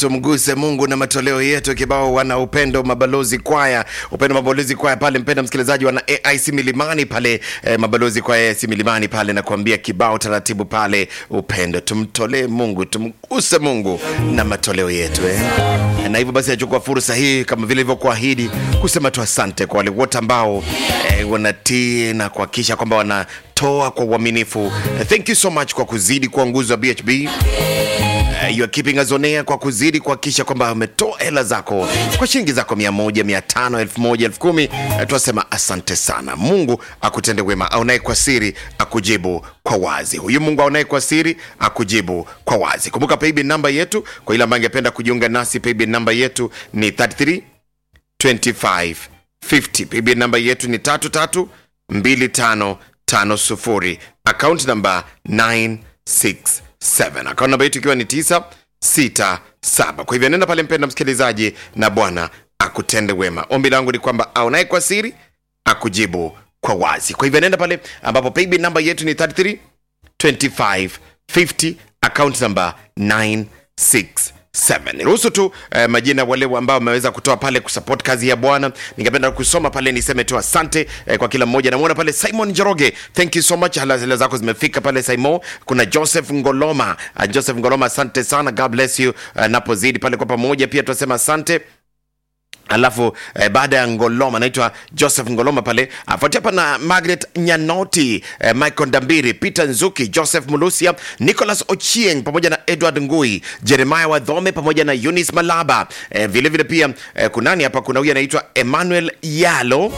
tumguse Mungu na matoleo yetu. Kibao wana upendo mabalozi kwaya, upendo mabalozi kwaya pale, mpenda msikilizaji, wana AIC Milimani pale eh, mabalozi kwaya AIC Milimani pale, nakuambia kibao taratibu pale, upendo tumtolee Mungu, tumguse Mungu na matoleo yetu eh. Na hivyo basi nachukua fursa hii kama vile ilivyokuahidi kusema tu asante kwa wale wote ambao eh, wanatii na kuhakikisha kwamba wanatoa kwa uaminifu. Eh, thank you so much kwa kuzidi kuwa nguzo ya BHB. Uh, you are keeping us on air kwa kuzidi kuhakikisha kwamba umetoa hela zako kwa shilingi zako mia moja mia tano elfu moja elfu kumi uh, tunasema asante sana mungu akutende wema aonaye kwa siri akujibu kwa wazi huyu mungu aonaye kwa siri akujibu kwa wazi kumbuka paybill namba yetu kwa ile ambayo angependa kujiunga nasi paybill namba yetu ni 33 25 50 paybill namba yetu ni 33 25 50 account namba 967 akaunti namba yetu ikiwa ni 967 kwa hivyo nenda pale mpenda msikilizaji na bwana akutende wema ombi langu ni kwamba aonaye kwa siri akujibu kwa wazi kwa hivyo nenda pale ambapo paybill namba yetu ni 33 25 50 account namba 967 niruhusu tu eh, majina wale ambao wameweza kutoa pale kusupport kazi ya bwana ningependa kusoma pale niseme tu asante eh, kwa kila mmoja namwona pale simon njoroge thank you so much hala hela zako zimefika pale simon kuna joseph ngoloma uh, joseph ngoloma asante sana god bless you uh, napozidi pale kwa pamoja pia tunasema asante alafu eh, baada ya ngoloma anaitwa joseph ngoloma pale afuatia hapa na margaret nyanoti eh, michael ndambiri peter nzuki joseph mulusia nicholas ochieng pamoja na edward ngui jeremiah wadhome pamoja na eunice malaba eh, vile vile pia eh, kunani hapa kuna huyu anaitwa emmanuel yalo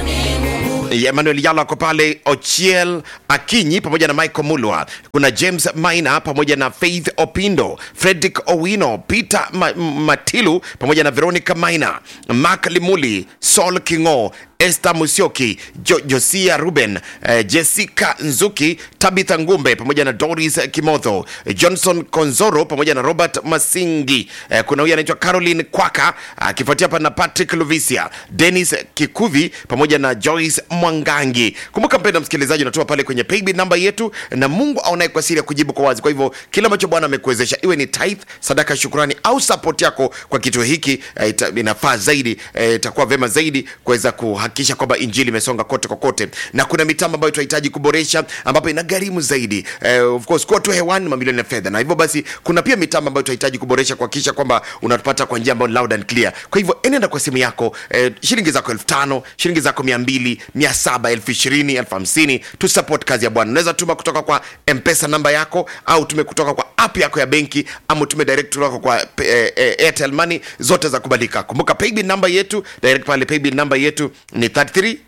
emmanuel yalo ako pale ochiel akinyi pamoja na michael mulwa kuna james maina pamoja na faith opindo fredrick owino peter Ma matilu pamoja na veronica maina mak limuli sol kingo Esther Musioki, jo, Josia Ruben, eh, Jessica Nzuki, Tabitha Ngumbe pamoja na Doris Kimotho, Johnson Konzoro pamoja na Robert Masingi. Eh, kuna huyu anaitwa Caroline Kwaka akifuatia hapa na Patrick Luvisia, Dennis Kikuvi pamoja na Joyce Mwangangi. Kumbuka mpenda msikilizaji, unatoa pale kwenye paybill namba yetu, na Mungu aonaye kwa siri ya kujibu kwa wazi. Kwa hivyo kile ambacho Bwana amekuwezesha, iwe ni tithe, sadaka, shukrani au support yako kwa kituo hiki eh, ita- inafaa zaidi, eh, itakuwa vema zaidi kuweza kuhakikisha kwamba injili imesonga kote kokote, na kuna mitambo ambayo tunahitaji kuboresha, ambapo ina gharimu zaidi eh, of course kuwa tu hewani mamilioni ya fedha, na hivyo basi kuna pia mitambo ambayo tunahitaji kuboresha kuhakikisha kwamba unatupata kwa njia ambayo ni loud and clear. Kwa hivyo enenda kwa simu yako eh, shilingi zako elfu tano shilingi zako mia mbili mia saba elfu ishirini elfu hamsini tu support kazi ya Bwana. Unaweza tuma kutoka kwa mpesa namba yako au tume kutoka kwa app yako ya benki ama tume direct kutoka kwa eh, eh, Airtel Money, zote za kubalika. Kumbuka paybill namba yetu direct pale, paybill namba yetu ni 33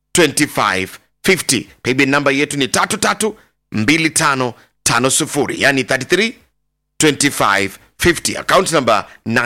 25 50. Paybill namba yetu ni 33 25 50, yani 33 25 50. Account number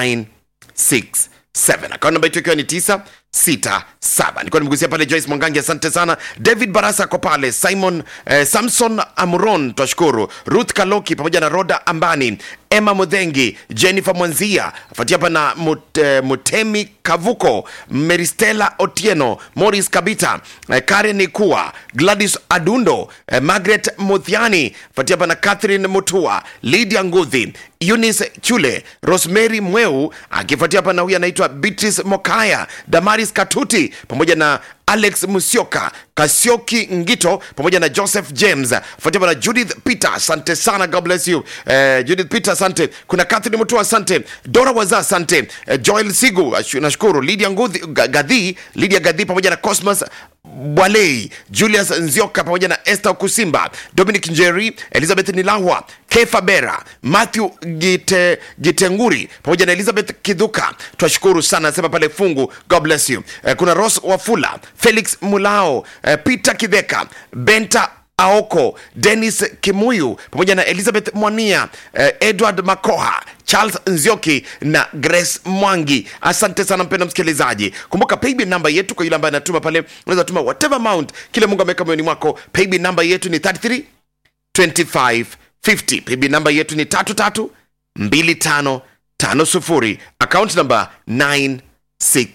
967. Account number yetu ikiwa ni 967. Nilikuwa nimegusia pale Joyce Mwangangi, asante sana. David Barasa ako pale, Simon eh, Samson Amuron, twashukuru. Ruth Kaloki pamoja na Roda Ambani, Emma Mudhengi, Jennifer Mwanzia, afuatia hapa na Mut, eh, Mutemi Kavuko, Meristela Otieno, Morris Kabita, eh, Karen Ikua, Gladys Adundo, eh, Margaret Muthiani, afuatia hapa na Catherine Mutua, Lydia Nguthi, Eunice Chule, Rosemary Mweu, akifuatia hapa na huyu anaitwa Beatrice Mokaya, Damaris Katuti pamoja na Alex Musioka, Kasioki Ngito pamoja na Joseph James, fuatia hapa na Judith Peter, asante sana, God bless you. Eh, Judith Peter, asante. Kuna Catherine Mutua, asante. Dora Waza, asante. Eh, Joel Sigu, ashu- nashukuru. Lydia Nguthi, Ga- Gadhi, Lydia Gadhi pamoja na Cosmas Bwalei, Julius Nzioka pamoja na Esther Kusimba, Dominic Njeri, Elizabeth Nilahwa, Kefa Bera, Matthew Gite, Gitenguri pamoja na Elizabeth Kidhuka. Twashukuru sana, nasema pale fungu. God bless you. Eh, kuna Rose Wafula, Felix Mulao, eh, Peter Kidheka, Benta Aoko, Dennis Kimuyu pamoja na Elizabeth Mwania, eh, Edward Makoha, Charles Nzioki na Grace Mwangi. Asante sana mpenda msikilizaji. Kumbuka paybill namba yetu kwa yule ambaye anatuma pale, unaweza tuma whatever amount kile Mungu ameweka moyoni mwako. Paybill namba yetu ni 33 25 50. Paybill namba yetu ni 33 25 50. Account namba 967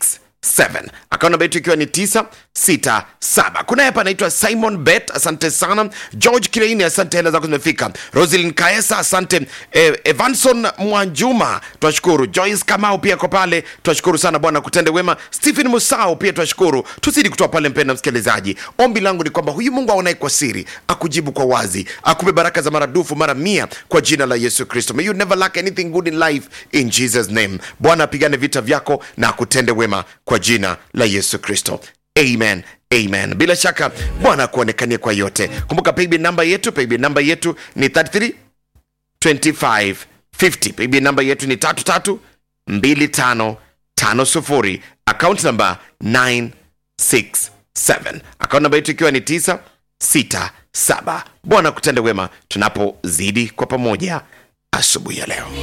akaunti namba yetu ikiwa ni 967 kuna hapa anaitwa simon bet asante sana george kireini asante hela zako zimefika roslin kaesa asante eh, evanson mwanjuma twashukuru joyce kamau pia ko pale twashukuru sana bwana kutende wema stephen musau pia twashukuru tuzidi kutoa pale mpenda msikilizaji ombi langu ni kwamba huyu mungu aonaye kwa siri akujibu kwa wazi akupe baraka za maradufu mara mia kwa jina la yesu kristo may you never lack anything good in life in jesus name bwana apigane vita vyako na akutende wema kwa jina la yesu kristo amen amen bila shaka bwana akuonekanie kwa yote kumbuka paybill namba yetu paybill namba yetu ni 33 2550 paybill namba yetu ni 33 2550 account namba 967 account namba yetu ikiwa ni 967 bwana kutende wema tunapozidi kwa pamoja asubuhi ya leo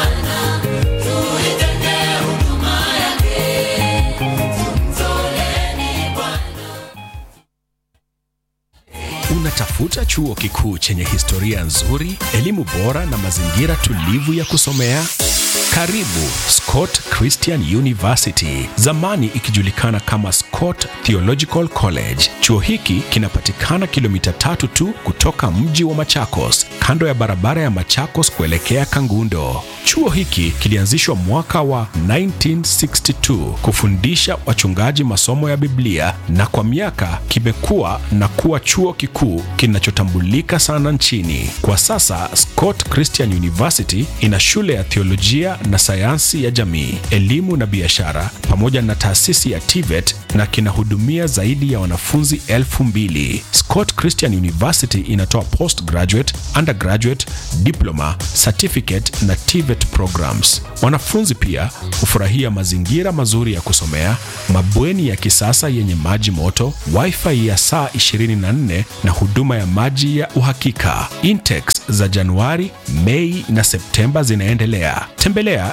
Unatafuta chuo kikuu chenye historia nzuri, elimu bora na mazingira tulivu ya kusomea? Karibu Scott Christian University, zamani ikijulikana kama Scott Theological College. Chuo hiki kinapatikana kilomita tatu tu kutoka mji wa Machakos, kando ya barabara ya Machakos kuelekea Kangundo. Chuo hiki kilianzishwa mwaka wa 1962 kufundisha wachungaji masomo ya Biblia na kwa miaka kimekuwa na kuwa chuo kikuu kinachotambulika sana nchini. Kwa sasa Scott Christian University ina shule ya theolojia na sayansi ya jamii, elimu na biashara pamoja na taasisi ya TVET na kinahudumia zaidi ya wanafunzi elfu mbili. Scott Christian University inatoa postgraduate, undergraduate, diploma, certificate na TVET programs. Wanafunzi pia hufurahia mazingira mazuri ya kusomea, mabweni ya kisasa yenye maji moto, wifi ya saa 24 na huduma ya maji ya uhakika. Intakes za Januari, Mei na Septemba zinaendelea. Tembelea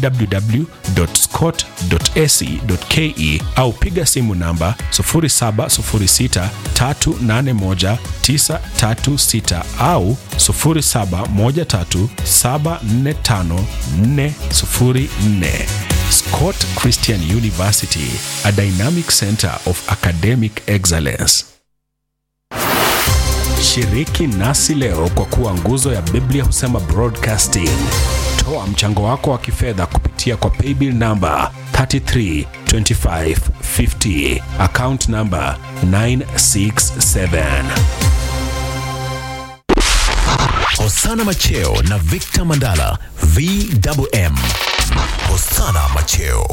www.scott.ac.ke au piga simu namba 0706381936 au 0713745404. Scott Christian University, a dynamic center of academic excellence. Shiriki nasi leo kwa kuwa nguzo ya Biblia husema broadcasting. Toa mchango wako wa kifedha kupitia kwa paybill namba 332550 account namba 967. Hosana Macheo na Victor Mandala VMM. Hosana Macheo.